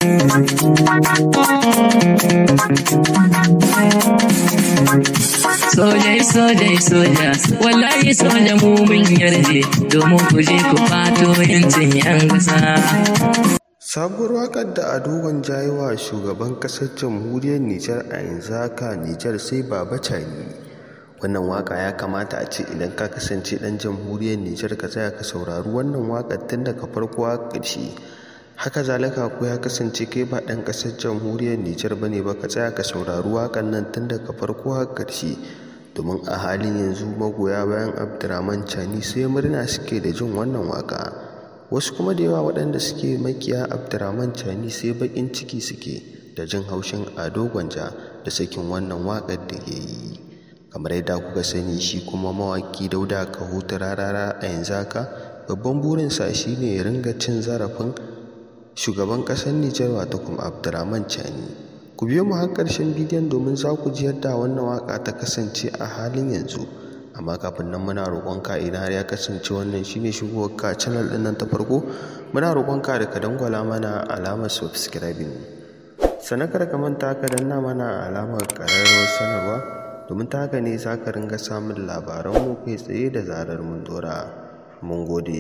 Sojai sojai soja wallahi soja mu mun yarje domin ku je ku fato yancin yan ƙasa. sabuwar wakar da ado gwanja yi wa shugaban kasar jamhuriyar nijar a yanzu haka nijar sai baba cani wannan waka ya kamata a ce idan ka kasance dan jamhuriyar nijar ka tsaya ka saurari wannan wakar tun daga farko a ƙarshe haka zalika ko ya kasance kai ba dan kasar jamhuriyar nijar ba ne ba ka tsaya ka saurari wakar nan tun daga farko a ƙarshe domin a halin yanzu magoya bayan abdurrahman cani sai murna suke da jin wannan waka wasu kuma da yawa waɗanda suke makiya abdurrahman cani sai baƙin ciki suke da jin haushin ado gwanja da sakin wannan waƙar da ya yi kamar yadda kuka sani shi kuma mawaƙi dauda kahutu rarara a yanzu haka babban burinsa shine ya ringa cin zarafin shugaban ƙasar nijar wato kuma abdurrahman cani ku biyo mu har ƙarshen bidiyon domin za ku ji yadda wannan waƙa ta kasance a halin yanzu amma kafin nan muna roƙonka idan har ya kasance wannan shine shigowar ka channel ɗin nan ta farko muna roƙonka da ka dangwala mana alamar subscribing sannan kar ka manta ka danna mana alamar ƙararrawar sanarwa domin ta haka ne za ka ringa samun labaran mu kai tsaye da zarar mun dora mun gode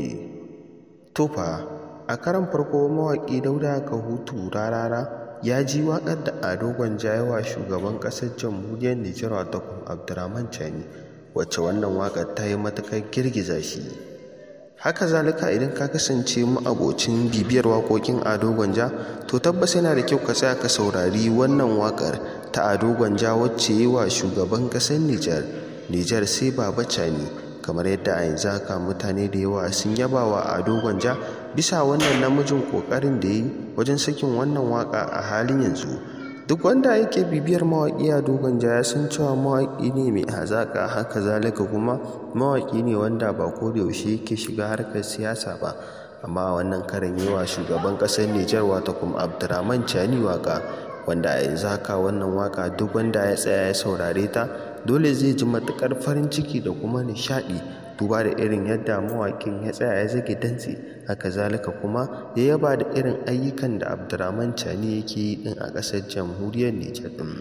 tofa a karan farko mawaƙi dauda kahutu rarara ya ji waƙar da ado gwanja yawa shugaban ƙasar jamhuriyar nijar wato abdurrahman chani wacce wannan waƙar ta yi matuƙar girgiza shi haka zalika idan ka kasance abocin bibiyar waƙoƙin ado gwanja to tabbas yana da kyau ka tsaya ka saurari wannan waƙar ta ado gwanja wacce yi wa shugaban ƙasar nijar nijar sai baba cani kamar yadda a yanzu haka mutane da yawa sun yaba wa ado gwanja bisa wannan namijin ƙoƙarin da ya yi wajen sakin wannan waƙa a halin yanzu duk wanda yake bibiyar mawaƙi a dogon ya san cewa mawaƙi ne mai hazaƙa haka zalika kuma mawaƙi ne wanda ba ko da yaushe yake shiga harkar siyasa ba amma a wannan karan yi wa shugaban ƙasar Nijar wata kuma Abdurrahman Chani waka wanda a yanzu haka wannan waka duk wanda ya tsaya ya saurare ta dole zai ji matuƙar farin ciki da kuma nishaɗi duba da irin yadda mawaƙin ya tsaya ya zage dantse haka zalika kuma ya yaba da irin ayyukan da abdurrahman cani yake yi din a ƙasar jamhuriyar nijar din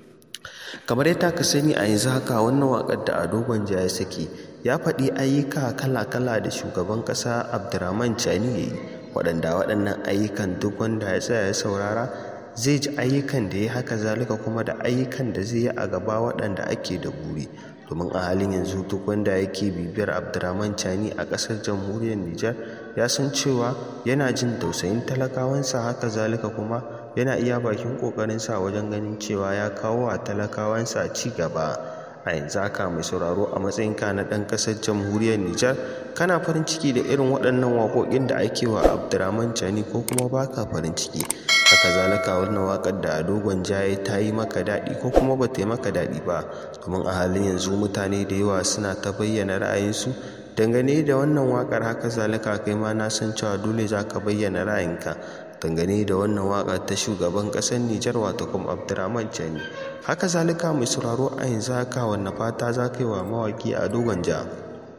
kamar yadda ka sani a yanzu haka wannan waƙar da ado gwanja ya saki ya faɗi ayyuka kala-kala da shugaban ƙasa abdurrahman cani ya yi waɗanda waɗannan ayyukan duk wanda ya tsaya ya saurara zai ji ayyukan da ya haka zalika kuma da ayyukan da zai yi a gaba waɗanda ake da buri domin a halin yanzu duk wanda yake bibiyar abdurrahman chani a ƙasar jamhuriyar nijar ya san cewa yana jin tausayin talakawansa haka zalika kuma yana iya bakin ƙoƙarinsa wajen ganin cewa ya kawo wa talakawansa ci gaba a yanzu haka mai sauraro a matsayinka na ɗan ƙasar jamhuriyar nijar kana farin ciki da irin waɗannan waƙoƙin da ake wa abdurrahman chani ko kuma baka farin ciki haka zalika wannan waƙar da dogon jaye ta yi maka daɗi ko kuma ba ta yi maka daɗi ba domin a halin yanzu mutane da yawa suna ta bayyana ra'ayinsu dangane da wannan waƙar haka zalika kai ma na san cewa dole za ka bayyana ra'ayinka dangane da wannan waƙar ta shugaban ƙasar Nijar wato kuma Abdurrahman Chani haka zalika mai sauraro a yanzu haka wannan fata za ka yi wa mawaƙi a dogon ja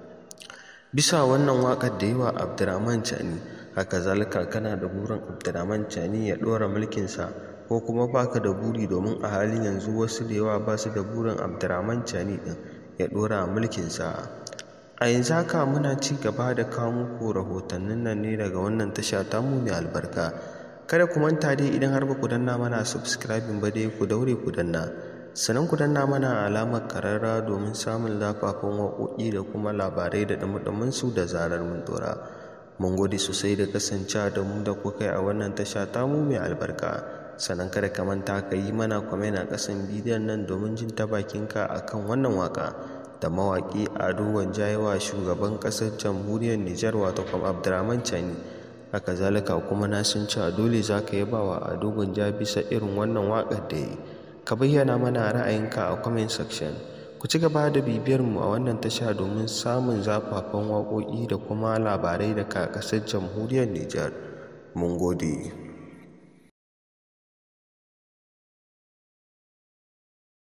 bisa wannan waƙar da yi wa Abdurrahman Chani haka zalika kana da burin abdurrahman cani ya ɗora mulkinsa ko kuma baka da buri domin a halin yanzu wasu da yawa ba su da burin abdurrahman cani ɗin ya ɗora mulkinsa a yanzu haka muna ci gaba da kawo muku rahotannin nan ne daga wannan tasha ta mu mai albarka kada ku manta dai idan har ba ku danna mana subscribing ba dai ku daure ku danna sannan ku danna mana alamar kararra domin samun zafafan waƙoƙi da kuma labarai da ɗumuɗumin su da zarar mun dora mun gode sosai da kasancewa da mu da kuka yi a wannan tasha tamu mai albarka sannan kada ka manta ka yi mana kwamen a ƙasan bidiyon nan domin jin ta bakinka a kan wannan waka da mawaƙi ado wanjayewa shugaban ƙasar jamhuriyar nijar wato kwam abdurrahman chani haka zalika kuma na san cewa dole za ka yaba wa ado gwanja bisa irin wannan waƙar da yi ka bayyana mana ra'ayinka a comment section ku ci gaba da bibiyar mu a wannan tasha domin samun zafafan waƙoƙi da kuma labarai daga ƙasar jamhuriyar Nijar. Mun gode.